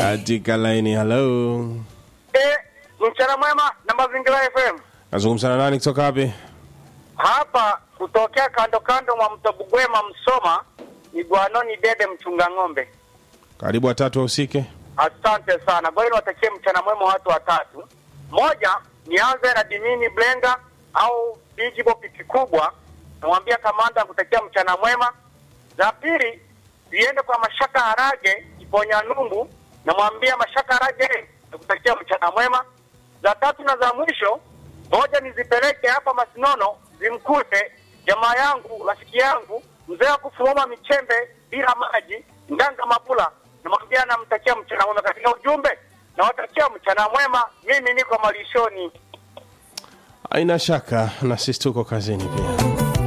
katika laini. Halo, Eh, mchana mwema na mazingira FM. nazungumza na nani kutoka wapi? Hapa kutokea kando kando mwa mto Bugwema Msoma ni Gwanoni Dede mchunga ng'ombe. Karibu watatu wahusike. Asante sana. Ngoja niwatakie mchana mwema watu watatu. Moja, nianze na Dimini Blenga au Big Bo piki kubwa. Namwambia kamanda kutakia mchana mwema. Za pili, ziende kwa Mashaka Harage Iponya Numbu. Namwambia Mashaka Harage nakutakia mchana mwema. Za tatu na za mwisho, moja nizipeleke hapa Masinono zimkute jamaa yangu rafiki yangu mzee wa kufumama michembe bila maji Ndanga Mabula, namwambia namtakia mchana mwema. Katika ujumbe nawatakia mchana mwema, mimi niko malishoni. Haina shaka na sisi tuko kazini pia.